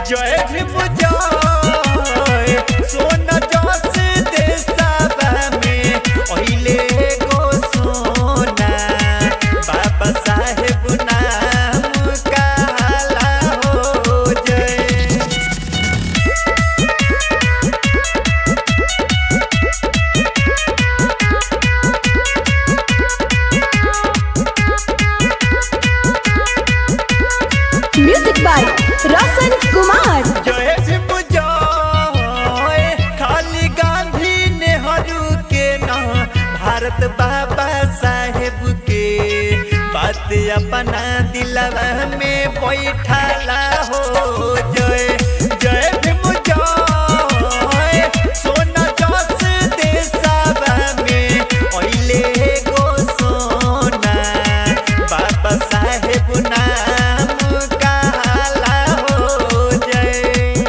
जय भीम जय सोना जस देशवा में ओहिले गो सोना बाबा साहेब नाम काला हो जय म्यूजिक बाय रोशन कुमार जय भीम जय खाली गांधी नेहरू के ना भारत बाबा साहेब के बात अपना दिलवा में बैठाला हो जय जय भीम जय सोना जस देशवा में ओइले गो सोना बाबा साहेब नाम काला हो जय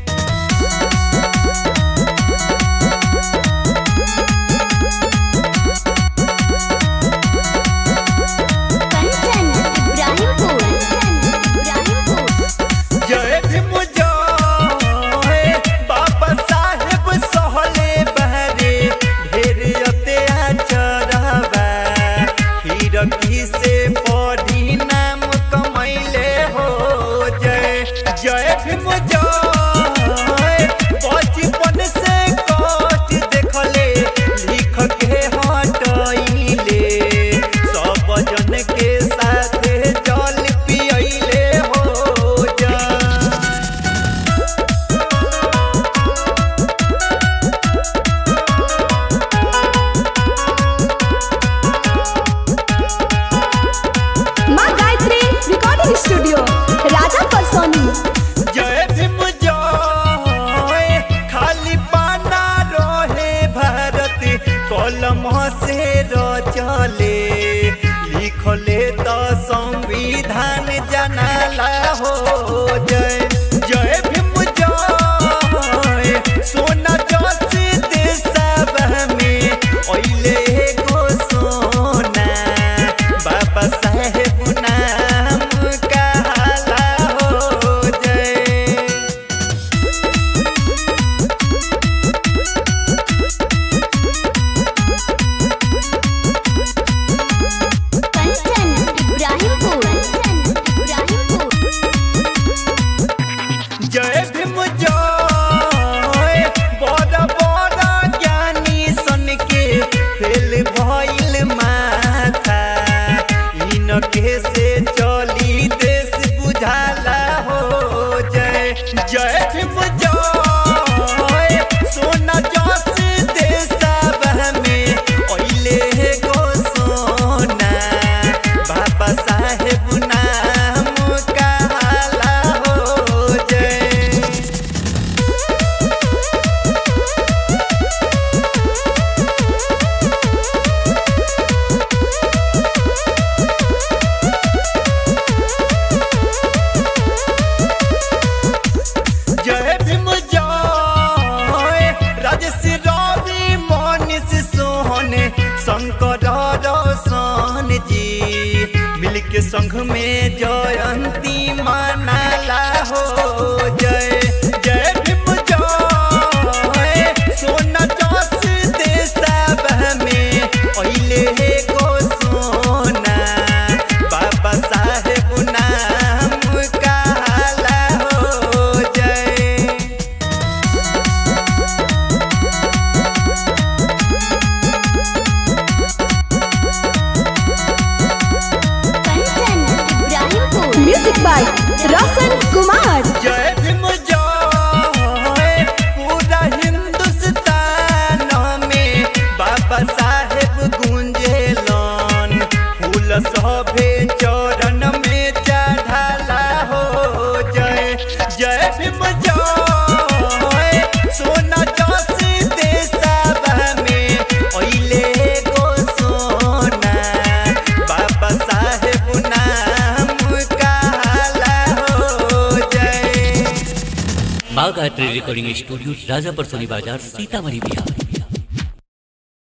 कंचन इब्राहिमपुर इब्राहिमपुर जय भीम जय बाबा साहेब सहले बहरे ढेर अत्याचारवा हिरकी से पढ़ी नाम कमैले हो जय जय भीम जय बचपन से कष्ट देखले लिख के हटैले सब जन के साथे जल पियैले हो जय माँ गायत्री रिकॉर्डिंग स्टूडियो राजा परसोनी जय भीम जय खाली पाना रहे भारत कलम से रचले लिखले तो संविधान जनाला हो जय जय भीम जय सोना जस देशवा में ओइले गो सोना बाबा साहेब नाम काला हो जय कंचन इब्राहिमपुर इब्राहिमपुर जय भीम जय बड़ा बड़ा ज्ञानी सन के फेल भइल माथा इनके से चली देश बुझाला हो जय जय भीम जय सोना जस देशवा में ओइले गो सोना बाबा साहेब नाम काला हो जय जय भीम जय राजेश रवि मनीष सोहन शंकर रोशन जी मिलके संघ में जयंती मनाला हो जय जय भीम जय सोना जस देशवा में ओइले गो सोना बाबा साहेब नाम काला हो जय कंचन इब्राहिमपुर म्यूजिक बाय रोशन कुमार जय भीम जय पूरा हिंदुस्तान में बाबा साहेब गुंजेलन फूल सभे चरण में चढ़ाला हो जय जय भीम जय सोना जस देशवा में ओइले गो सोना बाबा साहेब नाम काला हो जय माँ गायत्री रिकॉर्डिंग स्टूडियो राजापर सोनी बाजार सीतामढ़ी बिहार